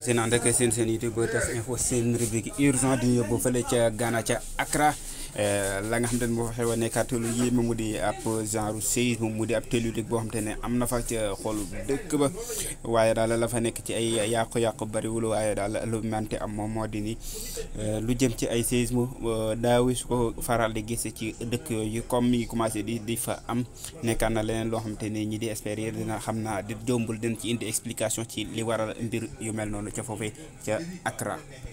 seen ànd ak seen seen YouTube tas info seen rubrique urgent di yóbbu fële ca Ghana ca Accra la nga xam te ne moo fa xew a nekkaat lu yéeme mu di ab genre séisme mu di ab télutique boo xam te ne am na fa ca xolu dëkk ba waaye daal la fa nekk ci ay yàqu-yàqu bariwul waaye daal lu mante am moom moo di ni lu jëm ci ay séisme daawi su ko faral di gis ci dëkk yooyu comme mi commencé di di fa am nekkaat na leneen loo xam te ne ñi di espérer dina xam naa di jombul den ci indi explication ci li waral mbir yu mel noonu ca foofee ca Accra